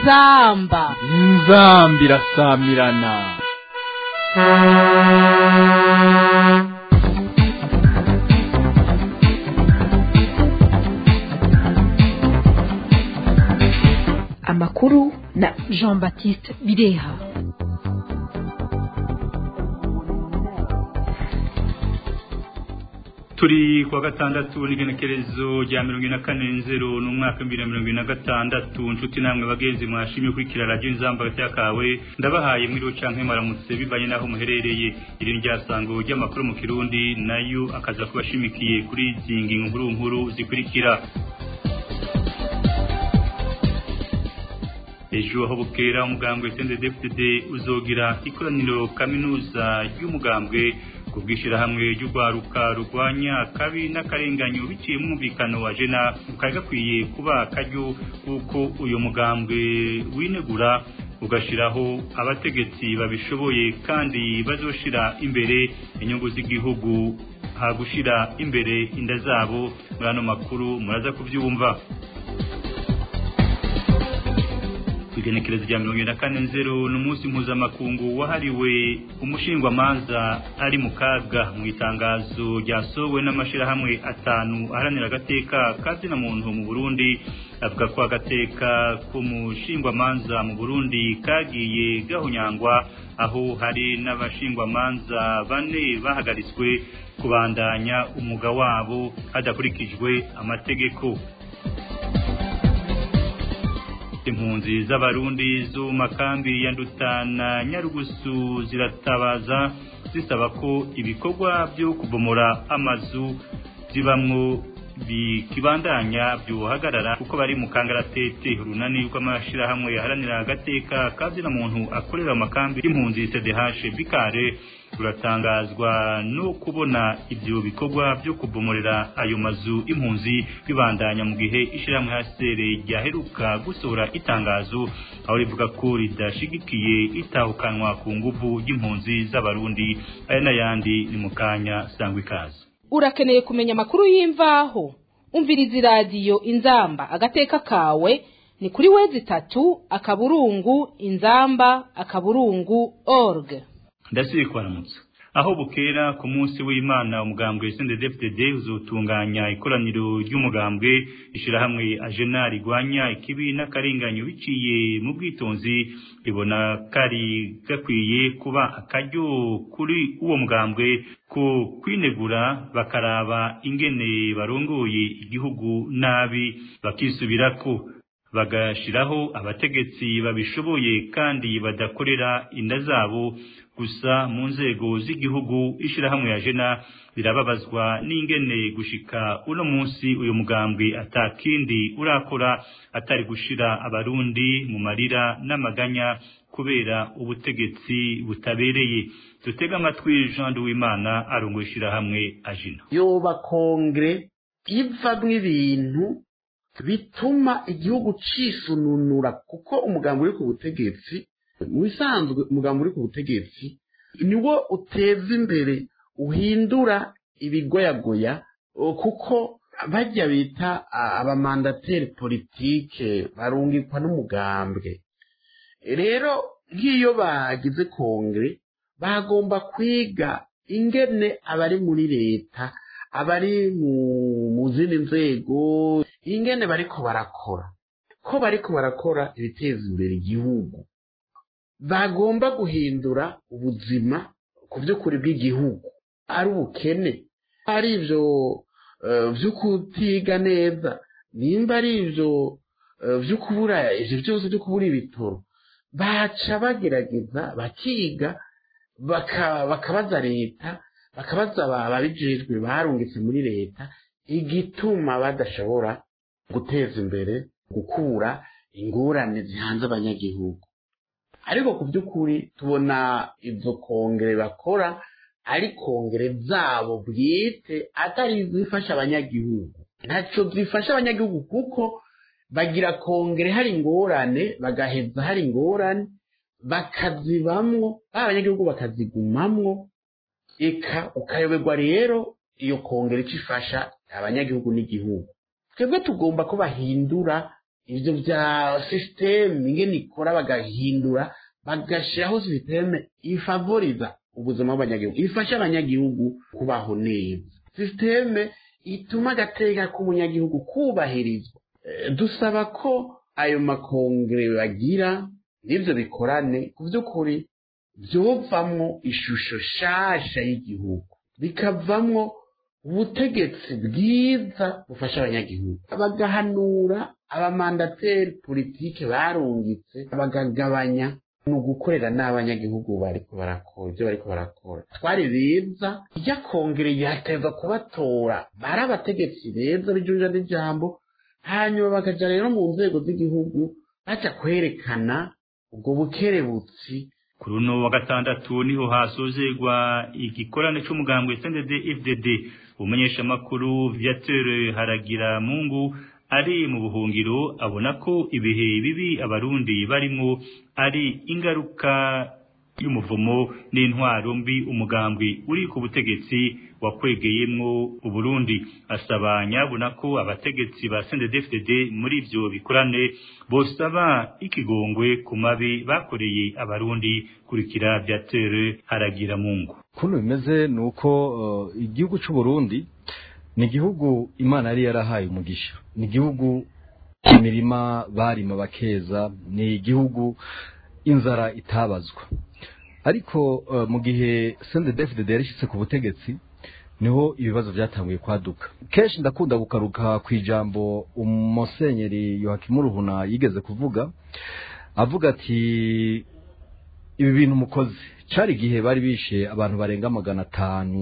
inzamba inzamba irasamirana amakuru na jean baptiste bireha turi kuwa gatandatu n'igenekerezo rya mirongo ine na kane nzero n'umwaka w'ibihumbi na mirongo ine na gatandatu nshuti namwe bagenzi mwashimye ukurikira radiyo inzamba kawe ndabahaye mwiriwe canke maramutse bivanye n'aho muherereye iri ni ryasango ry'amakuru mu kirundi nayo akaza kubashimikiye kuri izi ngingo nkuru nkuru zikurikira ejo aho bukera umugambwe CNDD-FDD uzogira ikoraniro kaminuza ry'umugambwe ku bw'ishyirahamwe ry'urwaruka rurwanya akabi n'akarenganyo biciye mu mwumvikano wa jena kari gakwiye kuba akaryo kuko uyu mugambwe winegura ugashyiraho abategetsi babishoboye kandi bazoshira imbere inyungu z'igihugu hagushira imbere inda zabo muri ano makuru muraza kubyumva igenekerezo rya mirongo na kane nzero ni umunsi mpuzamakungu wahariwe umushingwamanza ari mu kaga mu itangazo ryasohowe n'amashyirahamwe atanu aharanira agateka kazina muntu mu burundi avuga ko agateka k'umushingwamanza mu burundi kagiye gahunyangwa aho hari n'abashingwamanza bane bahagaritswe kubandanya umwuga wabo hadakurikijwe amategeko impunzi z'abarundi zo makambi ya ndutana nyarugusu ziratabaza zisaba ko ibikorwa byo kubomora amazu zibamwo bikibandanya byohagarara kuko bari mu kangaratete urunani rw'amashirahamwe yaharanira agateka kazina muntu akorera mu makambi y'impunzi CDH Bikare ruratangazwa no kubona ibyo bikorwa byo kubomorera ayo mazu impunzi bibandanya mu gihe ishyirahamwe hasere ryaheruka gusohora itangazo aho rivuga ko ridashigikiye itahukanwa ku nguvu y'impunzi z'abarundi aya n'ayandi ni mu kanya sangwa ikaze urakeneye kumenya amakuru y'imvaho umviriza iradiyo inzamba agateka kawe ni kuri wezi itatu akaburungu inzamba akaburungu org ndasiri kwaramutsa aho bukera ku munsi w'imana umugambwe CNDD-FDD uzotunganya ikoraniro ry'umugambwe ishirahamwe ajena rigwanya ikibi n'akarenganyo biciye mu bwitonzi ribona kari gakwiye kuba akaryo kuri uwo mugambwe ko kwinegura bakaraba ingene barongoye igihugu nabi bakisubirako bagashiraho abategetsi babishoboye kandi badakorera inda zabo gusa mu nzego z'igihugu ishirahamwe ya jena birababazwa n'ingene gushika uno munsi uyu mugambwe atakindi urakora atari gushira abarundi mu marira n'amaganya kubera ubutegetsi butabereye dutega amatwi Jean Duwimana arongoye ishirahamwe ajina yoba kongre ivamwo ibintu bituma igihugu cisununura kuko umugambi uri ku butegetsi mu bisanzwe umugambi uri ku butegetsi niwo uteza imbere uhindura ibigoyagoya kuko bajya bita abamandateri politike barungikwa n'umugambwe rero nk'iyo bagize kongere bagomba kwiga ingene abari muri leta abari mu zindi nzego ingene bariko barakora ko bariko barakora ibiteza imbere igihugu bagomba guhindura ubuzima ku by'ukuri bw'igihugu ari ubukene ari ibyo byo kutiga neza nimba ari ibyo byo kubura ibyo byose byo kubura ibitoro baca bagerageza bakiga bakabaza leta bakabaza ababijejwe barungitse muri leta igituma badashobora guteza imbere gukura ingorane zihanze abanyagihugu ariko ku by'ukuri tubona izo kongere bakora ari kongere zabo bwite atari izifasha abanyagihugu ntacyo zifasha abanyagihugu kuko bagira kongere hari ingorane bagaheza hari ingorane bakazibamwo ba abanyagihugu bakazigumamwo eka ukayoberwa rero iyo kongere icyo ifasha abanyagihugu n'igihugu twebwe tugomba ko bahindura ibyo bya sisiteme ingene ikora bagahindura bagashyiraho sisiteme ifavoriza ubuzima bw'abanyagihugu ifasha abanyagihugu kubaho neza sisiteme ituma agateka k'umunyagihugu kubahirizwa dusaba ko ayo makongere bagira n'ibyo bikorane ku by'ukuri byovamwo ishusho shasha y'igihugu bikavamwo ubutegetsi bwiza bufasha abanyagihugu bagahanura abamandateri politike barungitse bagagabanya ni ugukorera n'abanyagihugu bariko barakora ibyo bariko barakora twari beza ijya kongere yateza kubatora bari abategetsi beza bijunja n'ijambo hanyuma bakaja rero mu nzego z'igihugu baja kwerekana ubwo bukerebutsi kuri uno wa gatandatu niho hasozerwa igikorane c'umugambwe CNDD FDD umumenyeshamakuru Viateur Haragira Mungu ari mu buhungiro abona ko ibihe bibi abarundi barimo ari ingaruka y'umuvumo n'intwaro mbi umugambwe uri ku butegetsi wakwegeyemwo uburundi asaba nyabona ko abategetsi ba CNDD-FDD muri ivyo bikorane bosaba ikigongwe ku mabi bakoreye abarundi kurikira vyatere haragira mungu kuno bimeze nuko uh, igihugu c'u Burundi ni igihugu imana yari yarahaye umugisha ni igihugu imirima barima bakeza ni igihugu inzara itabazwa ariko uh, mu gihe CNDD-FDD yarishitse ku butegetsi niho ibibazo byatanguye kwaduka kenshi ndakunda gukaruka ku ijambo umusenyeri Yohakimu Ruhuna yigeze kuvuga avuga ati ibi bintu mukoze cari igihe bari bishe abantu barenga magana atanu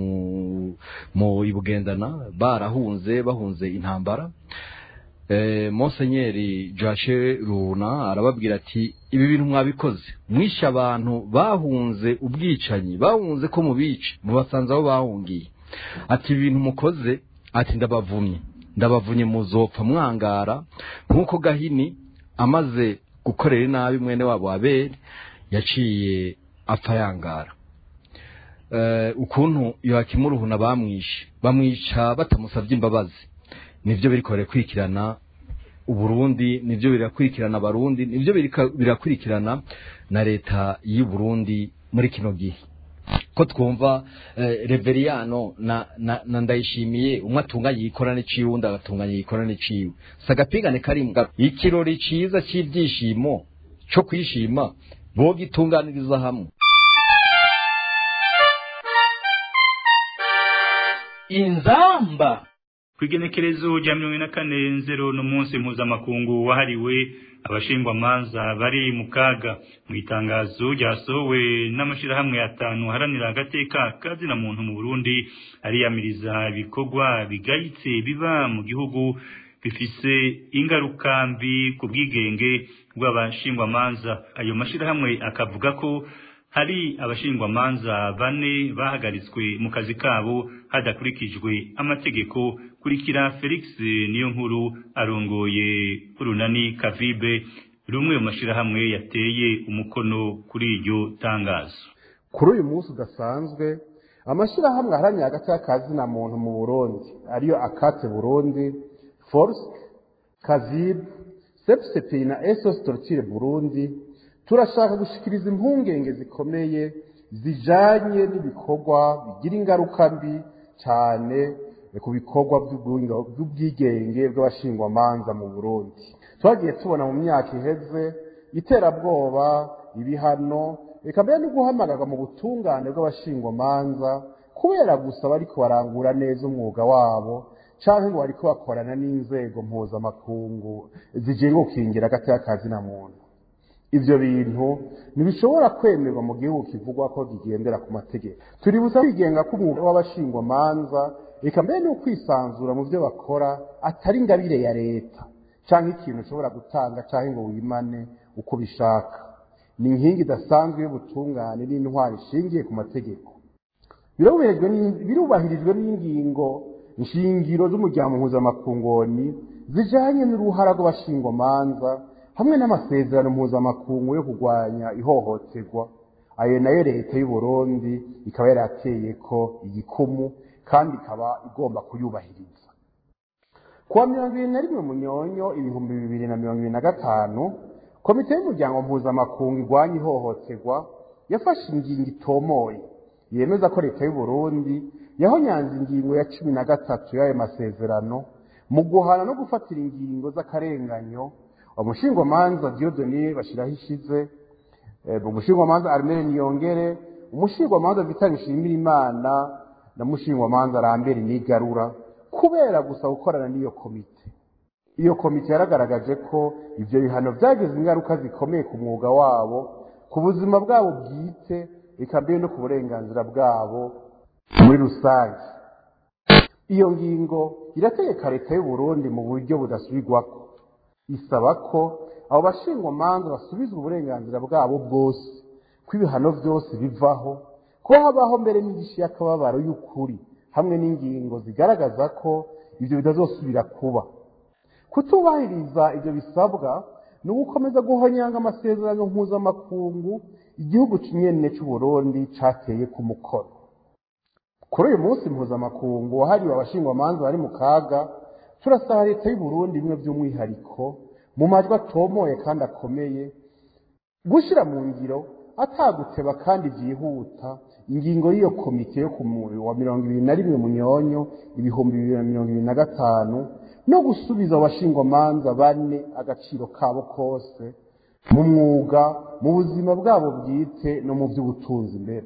mu ibugendana barahunze bahunze intambara eh, Monsenyeri Joashe Runa arababwira ati ibi bintu mwabikoze mwishe abantu bahunze ubwicanyi bahunze ko mubice mubasanze aho bahungiye ati ibi bintu mukoze ati ndabavumye ndabavunye muzopfa mwangara nk'uko gahini amaze gukorera inabi mwene wabo abere yaciye apfa yangara uh, ukuntu Yohakimu Ruhuna bamwishe bamwica batamusabye imbabazi nivyo biriko birakurikirana uburundi nivyo birakurikirana abarundi nivyo birakurikirana na leta y'u Burundi muri kino gihe ko twumva eh, reveriyano na, na, na ndayishimiye umwe atunganye igikorane ciwe undi agatunganya igikorane ciwe sagapigane karimwe ikirori ciza c'ivyishimo co kwishima bogitunganiriza hamwe inzamba kwigenekerezo rya mirongo ine na kane nzero n'umunsi mpuzamakungu wahariwe abashingwamanza bari mu kaga mu itangazo ryasohowe n'amashyirahamwe atanu haranira agateka kazina muntu mu burundi ariyamiriza ibikorwa bigayitse biba mu gihugu bifise ingaruka mbi ku bwigenge bw'abashingwamanza ayo mashyirahamwe akavuga ko hari abashingwamanza bane bahagaritswe mu kazi kabo hadakurikijwe amategeko kurikira Felix niyo nkuru arongoye urunani kavibe rumwe mu mashyirahamwe yateye umukono kuri iryo tangazo kuri uyu munsi udasanzwe amashyirahamwe aharanira hagati y'akazina muntu mu burundi ariyo akate burundi force kavibe sepsepi na esos tortire burundi turashaka gushikiriza impungenge zikomeye zijanye n'ibikorwa bigira ingaruka mbi cyane ku bikorwa by'ubwigenge bw'abashingwamanza mu burundi twagiye tubona mu myaka iheze iterabwoba ibihano reka mbere no guhamagarwa mu butungane bw'abashingwamanza kubera gusa bariko barangura neza umwuga wabo canke ngo bariko bakorana n'inzego mpuzamakungu zigenga gukingira hagati y'akazi na muntu ivyo bintu ntibishobora kwemerwa mu gihugu kivugwa ko kigendera ku mategeko turibuza kwigenga k'umwuga w'abashingwamanza reka mbere no kwisanzura mu byo bakora atari ingabire ya leta canke ikintu ushobora gutanga canke ngo wimane uko bishaka ni inkingi idasanzwe y'ubutungane n'intwari ishingiye ku mategeko birubahirijwe n'ingingo nshingiro z'umuryango mpuzamakungoni zijanye n'uruhara rw'abashingwamanza hamwe n'amasezerano mpuzamakungu yo kurwanya ihohoterwa ayo nayo leta y'u Burundi ikaba yarateye ko igikumu kandi ikaba igomba kuyubahiriza kuwa mirongo ibiri na rimwe munyonyo ibihumbi bibiri na mirongo ibiri na gatanu komite y'umuryango mpuzamakungu igwanya ihohoterwa yafashe ingingo itomoye yemeza ko leta y'u Burundi yahonyanze ingingo ya cumi na gatatu y'ayo masezerano mu guhana no gufatira ingingo z'akarenganyo umushingwamanza Dieudonné bashiraho ishize umushingwamanza Armel Niyongere umushingwamanza Vital Nshimirimana na mushingwamanza Lambert Nigarura kubera gusa gukorana n'iyo komite iyo komite yaragaragaje ko ivyo bihano vyagize ingaruka zikomeye ku mwuga wabo ku buzima bwabo bwite eka mbere no ku burenganzira bwabo muri rusange iyo ngingo irategeka leta y'u Burundi mu buryo budasubirwako isaba ko abo bashingwamanza basubizwa uburenganzira bwabo bwose ko ibihano byose bivaho ko habaho mbere n'ingishi y'akababaro y'ukuri hamwe n'ingingo zigaragaza ko ibyo bitazosubira kuba kutubahiriza ibyo bisabwa ni ugukomeza guhonyanga amasezerano mpuzamakungu igihugu nyene cy'u Burundi cateye ku mukono kuri uyu munsi mpuzamakungu wahariwe abashingwamanza bari mu kaga turasaba leta y'u Burundi bimwe by'umwihariko mu majwi atomoye kandi akomeye gushyira mu ngiro ataguteba kandi byihuta ingingo y'iyo komite yo ku wa mirongo ibiri na rimwe munyonyo ibihumbi bibiri na mirongo ibiri na gatanu no gusubiza abashingwamanza bane agaciro kabo kose mu mwuga mu buzima bwabo bwite no mu by'ubutunzi imbere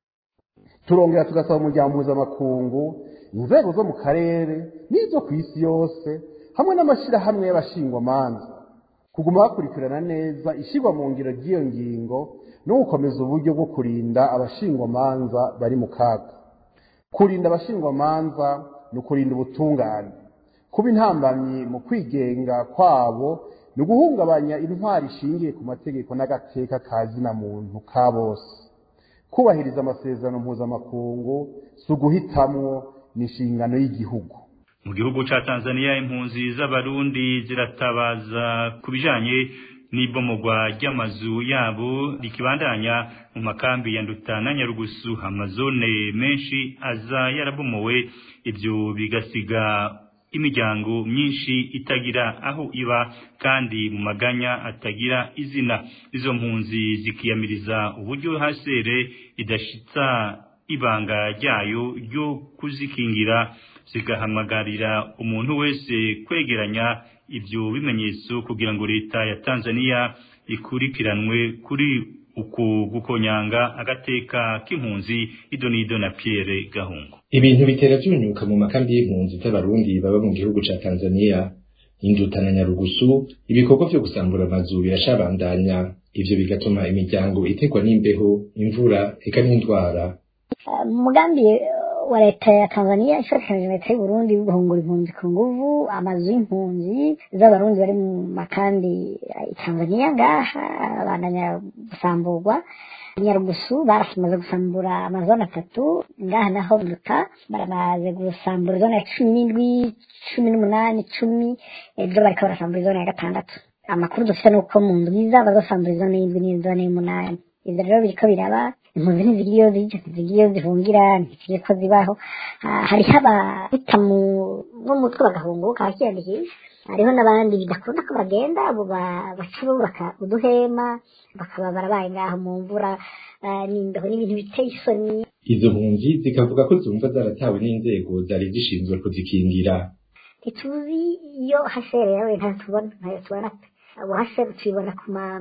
turongera tugasaba umuryango mpuzamakungu inzego zo mu karere n'izo ku isi yose hamwe n'amashyirahamwe y'abashingwamanza kuguma bakurikirana neza ishyirwa mu ngiro ry'iyo ngingo no gukomeza uburyo bwo kurinda abashingwamanza bari mu kaga kurinda abashingwamanza ni ukurinda ubutungane kuba intambamyi mu kwigenga kwabo ni uguhungabanya intwari ishingiye ku mategeko n'agateka ka zina muntu ka bose kubahiriza amasezerano mpuzamakungu si uguhitamwo ni inshingano y'igihugu mu gihugu ca Tanzania impunzi z'abarundi ziratabaza ku bijanye n'ibomogwa ry'amazu yabo rikibandanya mu makambi ya Nduta na Nyarugusu amazone menshi aza yarabomowe ibyo bigasiga imiryango myinshi itagira aho iba kandi mu maganya atagira izina izo mpunzi zikiyamiriza uburyo hasere idashitsa ibanga ryayo ryo kuzikingira zigahamagarira umuntu wese kwegeranya ibyo bimenyetso kugira ngo leta ya Tanzania ikurikiranwe kuri uku gukonyanga agateka k'impunzi idonido na Pierre Gahungu ibintu bitera byunyuka mu makambi y'impunzi z'abarundi baba mu gihugu ca Tanzania induta na Nyarugusu ibikorwa vyo gusambura amazu birashabandanya ivyo bigatuma imiryango itegwa n'imbeho imvura eka n'indwara umugambi wa leta ya Tanzania ifatanije na leta y'u Burundi guhungura impunzi ku nguvu amazu y'impunzi z'abarundi bari mu makambi ya Tanzania ngaha bandanya gusamburwa Nyarugusu baramaze gusambura amazone atatu ngaha naho nduta baramaze gusambura zone ya cumi n'indwi cumi n'umunani cumi ejo bariko barasambura izone ya gatandatu amakuru dufite nuko mu ndwi zaba basambura izone y'indwi n'izone y'umunani ivyo rero biriko biraba impunzi ntizigira iyo zija ntizigira iyo zihungira ntizigira ko zibaho hariho abahuta mu mutwe bagahunguka bakiyandikisha hariho n'abandi bidakunda ko bagenda abo baca bubaka uduhema bakaba barabaye ngaho mu mvura n'imbeho n'ibintu biteye isoni izo mpunzi zikavuga ko zumva zaratawe n'inzego zari zishinzwe kuzikingira ntituzi iyo hashere yawe ntayo tubona ntayo tubona pe abo hashere tuyibona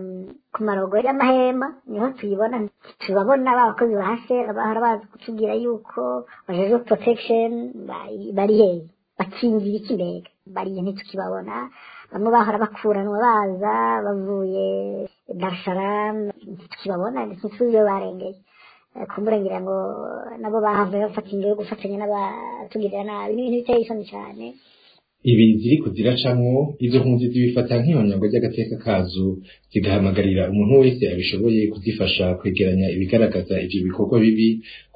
ku marogo y'amahema niho tuyibona tubabona b'abakozi ba hashere bahora bazi kutubwira yuko bajejwe protection bari hehe bakingira iki mbega bariya ntitukibabona bamwe bahora bakuranwa baza bavuye darsharam ntitukibabona ntituzi iyo barengeye kumbura ngira ngo nabo bahavuye bafata ingo yo gufatanya n'abatugirira nabi n'ibintu biteye isoni cyane ibi ziriko ziracamwo izo mpunzi zibifata nk'ihonyango ry'agateka kazo zigahamagarira umuntu wese abishoboye kuzifasha kwegeranya ibigaragaza ivyo bikorwa bibi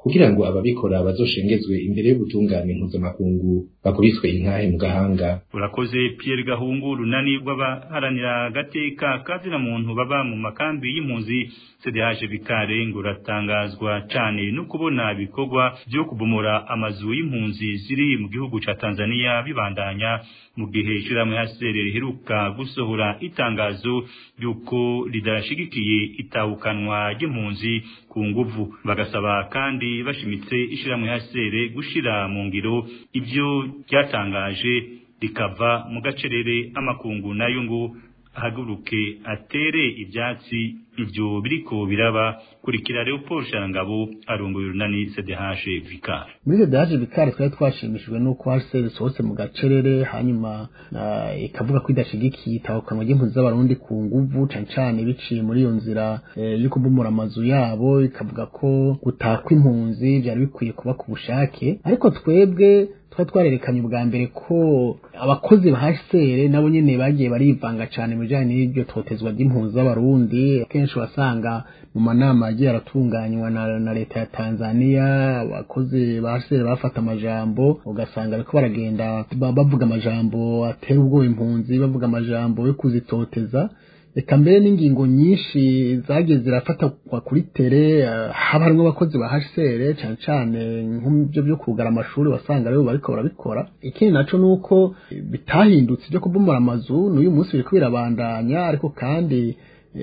kugira ngo ababikora bazoshengezwe imbere y'ubutungane mpuzamakungu bakubiswe intahe mu gahanga urakoze Pierre Gahungu runani rw'abaharanira agateka kazina muntu baba mu makambi y'impunzi CDH Bikare ngo ratangazwa cane no kubona ibikorwa byo kubomora amazu y'impunzi ziri mu gihugu ca Tanzania bibandanya mu gihe ishiramwe hasere riheruka gusohora itangazo yuko ridashigikiye itahukanwa ry'impunzi ku nguvu bagasaba kandi bashimitse ishiramwe hasere gushira mu ngiro ibyo ryatangaje rikava mu gacerere amakungu nayo ngo ahaguruke atere ibyatsi ibyo biriko biraba kurikira Leopold Sharangabo arongoye urunani CDH Vicar muri CDH Vicar twari twashimishijwe nuko HCR sohotse mu gacerere hanyuma ikavuga ko idashigikiye itahukanwa ry'impunzi z'abarundi ku nguvu cane cane biciye muri iyo nzira yo kubomora amazu yabo ikavuga ko gutakwa impunzi byari bikwiye kuba ku bushake ariko twebwe twari twarerekanye ubwa mbere ko abakozi ba HCR nabo nyene bagiye barivanga cane mu bijanye n'iryo totezwa ry'impunzi z'abarundi kenshi wasanga mu manama yagiye aratunganywa na, na leta ya Tanzania abakozi ba HCR bafata amajambo ugasanga bariko baragenda bavuga amajambo atera ubwoba impunzi bavuga amajambo yo kuzitoteza reka mbere n'ingingo nyinshi zagiye zirafatwa kuri tere haba harimo abakozi ba HCR cyane cyane nk'ibyo byo kugara amashuri wasanga rero bariko barabikora ikindi naco nuko bitahindutse byo kubomora amazu n'uyu munsi biriko birabandanya ariko kandi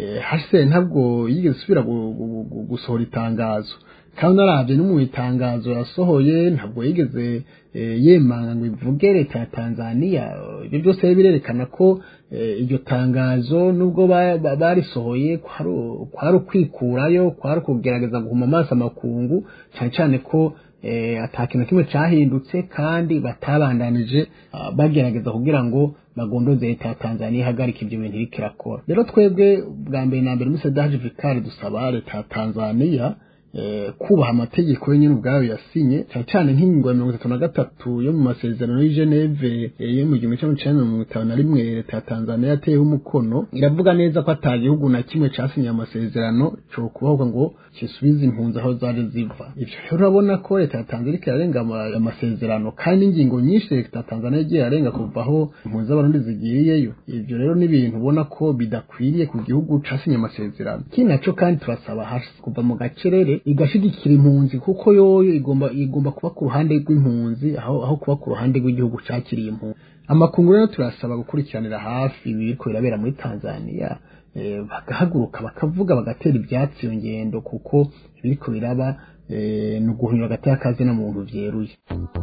HCR ntabwo yigeze isubira gusohora itangazo kandi narabye no mu itangazo yasohoye ntabwo yigeze yemanga ngo ivuge leta ya Tanzania ibyo byose birerekana ko iryo tangazo nubwo barisohoye kwari ukwikurayo kwari kugerageza guhuma amaso amakungu cyane cyane ko ata kintu kimwe cyahindutse kandi batabandanije bagerageza kugira ngo bagondoze leta ya Tanzania ihagarika ibyo bintu iriko irakora rero twebwe bwa mbere na mbere muri Sedaje Vikari dusaba leta ya Tanzania kubaha amategeko yenyine ubwayo yasinye cyane cyane nk'ingingo ya mirongo itatu na gatatu yo mu masezerano y'i Geneve yo mu gihumbi kimwe cyenda mirongo itanu na rimwe leta ya Tanzania yateyeho umukono iravuga neza ko ata gihugu na kimwe casinye amasezerano cyo kubaho ngo kisubize impunzi aho zaje ziva ivyo rero urabona ko leta ya Tanzania irarenga amasezerano kandi ingingo nyinshi leta ya Tanzania igiye arenga kuva aho impunzi z'abarundi zigiriyeyo ivyo rero ni ibintu ubona ko bidakwiriye ku gihugu casinye amasezerano ikindi naco kandi turasaba hasi kuva mu gacerere igashigikira impunzi kuko yoyo igomba igomba kuba ku ruhande rw'impunzi aho aho kuba ku ruhande rw'igihugu cakiriye impunzi amakungu rero turasaba gukurikiranira hafi ibi biriko birabera muri Tanzania bagahaguruka bakavuga bagatera ibyatsi iyo ngendo kuko biriko biraba ni uguhunyura hagati y'akazi na muntu vyeruye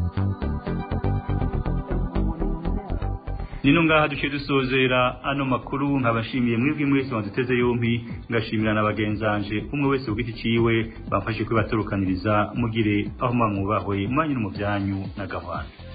nino ngaha duce dusozera ano makuru nkabashimiye mwebwe mwese waduteze yompi ngashimira na bagenzanje umwe wese ugiti ciwe bamfashe kwibaturukaniriza mugire aho mwamwubahwe mwanyu no mu byanyu na gahwana